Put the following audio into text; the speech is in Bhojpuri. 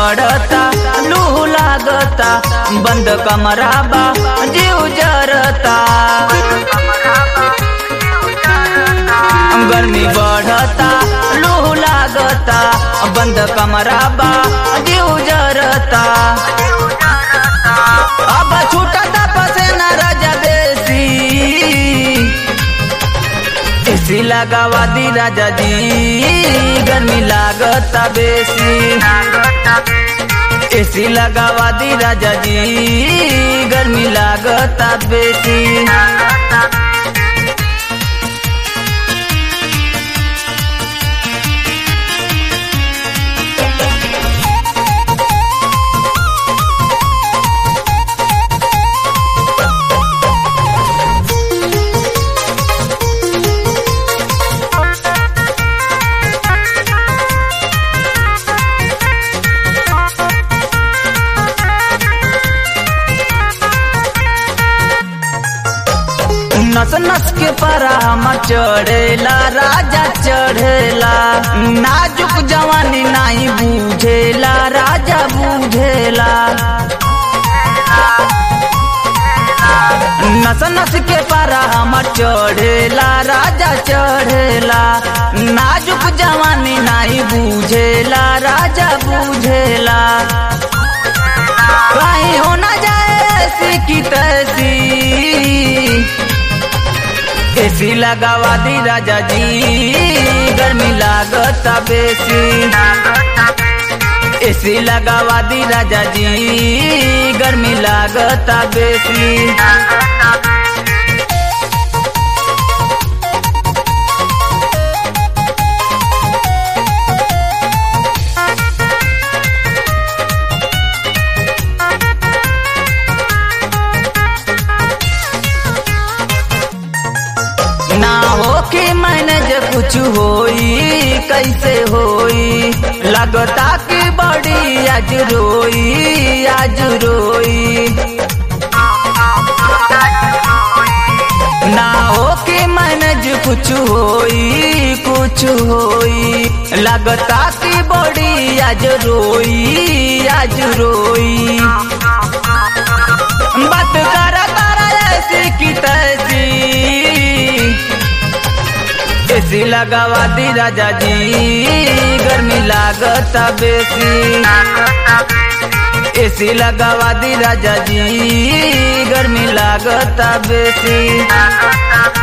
बढ़ता लूह लागता बंद कमरा बा जीव जरता गर्मी बढ़ता लूह लागता बंद कमरा बा जीव जरता अब छूटता पसेना राजा देसी एसी लगावा दी राजा जी गर्मी लागता बेसी एसी लगावा दी राजा जी गर्मी लागता बेसी नस नस के परामा चढ़ेला राजा चढ़ेला नाजुक जवानी नहीं बूझेला राजा बूझेला नस नस के परामा चढ़ेला राजा चढ़ेला नाजुक जवानी नहीं बूझेला राजा बूझेला कहीं हो न जाए ऐसी की तैसी एसी लगावा दी राजा जी गर्मी लागता बेसी एसी लगावा दी राजा जी गर्मी लागता बेसी ना हो कि मैनेज कुछ होई कैसे होई लगता कि बड़ी आज रोई आज रोई ना हो कि मैनेज कुछ होई कुछ होई लगता कि बड़ी आज रोई आज रोई बात करा करा ऐसी की तैसी एसी लगावा दी राजा जी गर्मी लागता बेसी एसी लगावा दी राजा जी गर्मी लागता बेसी